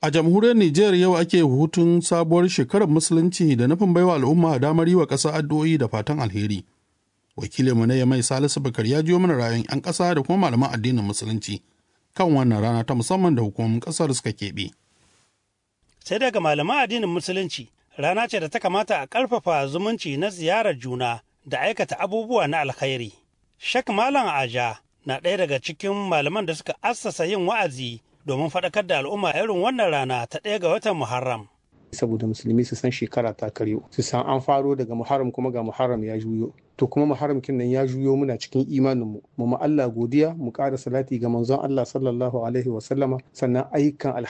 A jamhuriyar Nijar yau ake hutun sabuwar shekarar musulunci da nufin baiwa al'umma damar yi wa ƙasa addu'o'i da fatan alheri. Wakilinmu na mai Salisu Bakar ya jiyo mana rayuwar 'yan ƙasa da kuma malaman addinin musulunci kan wannan rana ta musamman da hukumomin ƙasar suka keɓe. Sai daga malaman addinin musulunci rana ce da ta kamata a ƙarfafa zumunci na ziyarar juna da aikata abubuwa na alkhairi. Shek Malam Aja na ɗaya daga cikin malaman da suka assasa yin wa'azi domin faɗakar da al'umma irin wannan rana ta ɗaya ga watan Muharram. saboda musulmi su san shekara ta karyo su san an faro daga muharram kuma ga muharram ya juyo to kuma muharram kin nan ya juyo muna cikin imanin mu mu ma Allah godiya mu ƙara salati ga manzon Allah sallallahu alaihi wa sallama sannan ayyukan